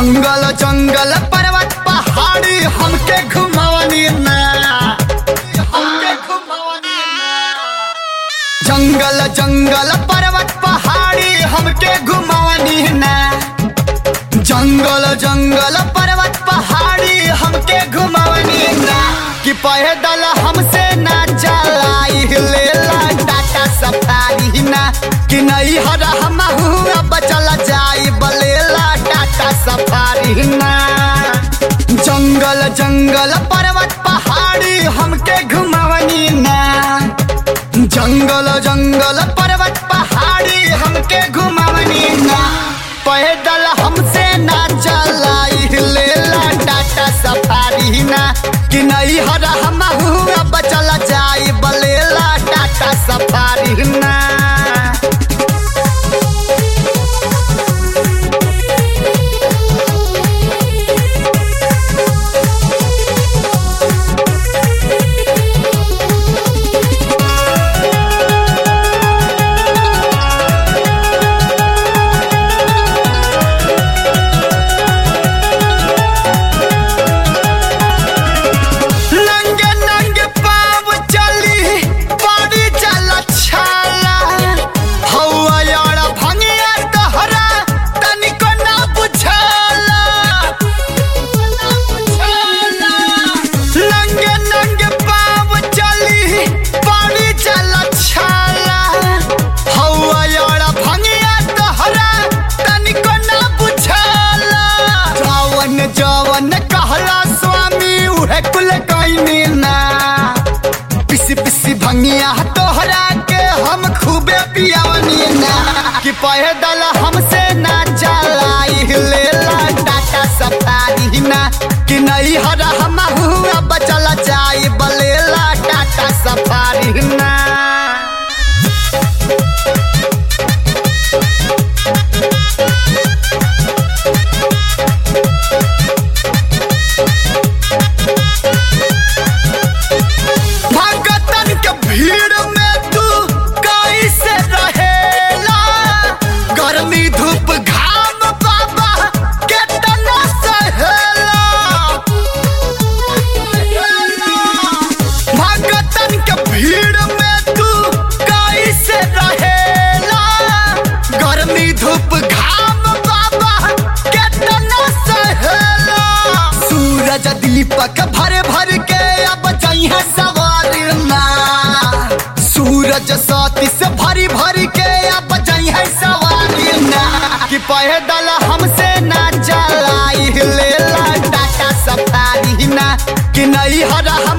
जंगल जंगल पर्वत पहाड़ी हमके घुमावनी ना हमके घुमावनी ना जंगल जंगल पर्वत पहाड़ी हमके घुमावनी ना जंगल जंगल पर्वत पहाड़ी हमके घुमावनी ना कि पैदल हमसे ना चलाई लेला टाटा सफारी ना कि नहीं हरा हम अब चल जाई बलेला टाटा सफारी ना जंगल जंगल पर्वत पहाड़ी हमके घुमावनी ना जंगल जंगल पर्वत पहाड़ी हमके घुमावनी ना पैदल हमसे ना चलाई लेला टाटा सफारी ना कि नहीं हरा हम अब चल जाई बलेला टाटा सफारी ना नंगे नंगे पाव चली बड़ी चल छाला हौआ यार भंगिया तोहरा तनिको ना बुझाला नंगे नंगे पाव चली बड़ी चल छाला हौआ यार भंगिया तोहरा तनिको ना बुझाला जवन जवन कहला स्वामी उहे कुल कइनी ना पिसी पिसी भंगिया तोहरा के हम खूबे पियावनी ना कि पैदल हमसे ना चलाई लेला टाटा सफारी ना कि नहीं हरा हम अब चल जाई बलेला टाटा सफारी ना भगतन के भीड़ में तू कैसे रहेला गर्मी धूप घाम बाबा केतना सहेला भगतन के भीड़ में तू कैसे रहेला गर्मी धूप घाम बाबा केतना सहेला सूरज दीपक भर भर के अब जइहा सवार ना सूरज साथी से भरी भरी के अब जइहा सवार ना कि पैदल हमसे ना चलाई लेला टाटा सफारी ना कि नहीं हरा